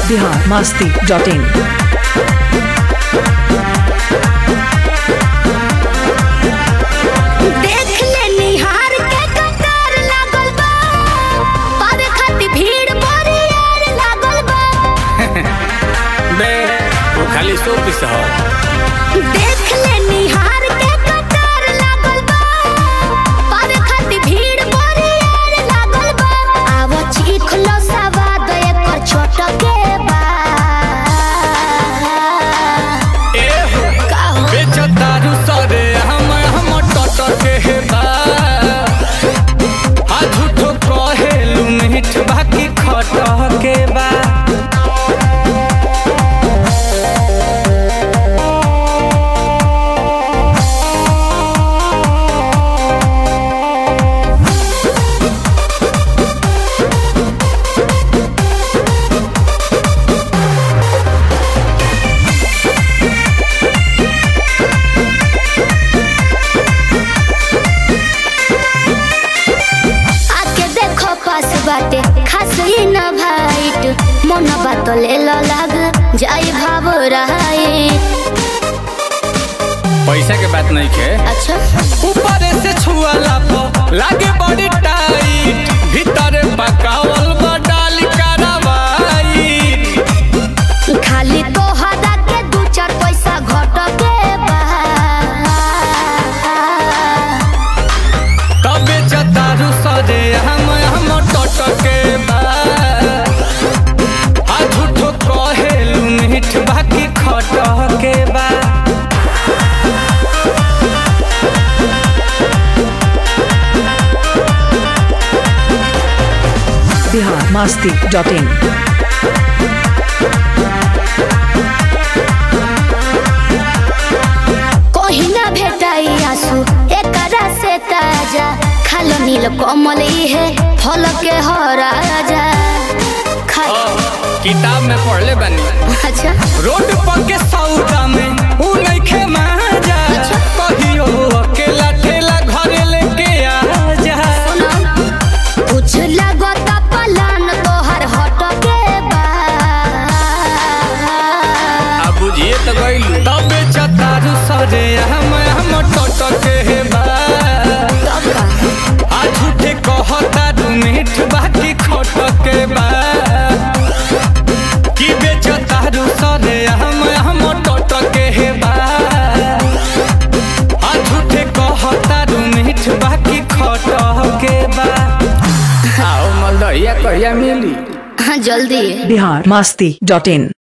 Bihar Masti dot in देख ले निहार के कतार लागल बा पावे खातिर भीड़ बड़ी यार लागल बा बे वो खाली सौ पीस हो देख ले निहार के कतार लागल बा पावे खातिर भीड़ बड़ी यार लागल बा आव चीख लो सवाद एकर छोट के बा ए हो का हो बेचो दारू सरे हम हम टट के हे बा आ झूठो कहेलू मीठ बाकी खट के बा आके देखो पास बाटे खास ही न भाइट मन बात ले लो लाग जाई भाव रहाई पैसा के बात नहीं खे अच्छा ऊपर से छुआला पो लागे बड़ी टाइट भीतर पकावल बा डाल करावाई खाली तो हदा के दू चार पैसा घट के बा तबे चतारू सरे हम हम टट के बा आ झूठो कहेलू मीठ बाकी खट के बा बिहार मस्ती डॉट इन कहीं ना भेटाई आंसू एकरा से ताजा खालो नील कमल है फल के हो राजा खा किताब में पढ़ले बनी अच्छा रोड पर के सौदा में ऊ नइखे माजा कहियो अकेला ठेला घरे लेके आ जा कुछ लगत पलान तोहर हट के बा आ बुझिए तो गइलू तबे चतारू सरे हम हम टट के हे बा तब का? आ झूठे कहता दू मीठ बाकी खट के बा की बेचतारू सरे हम हम टट के हे बा आ झूठे कहता दू मीठ बाकी खट के बा आओ मलदहिया कहिया मिली हाँ जल्दी बिहार मस्ती डॉट इन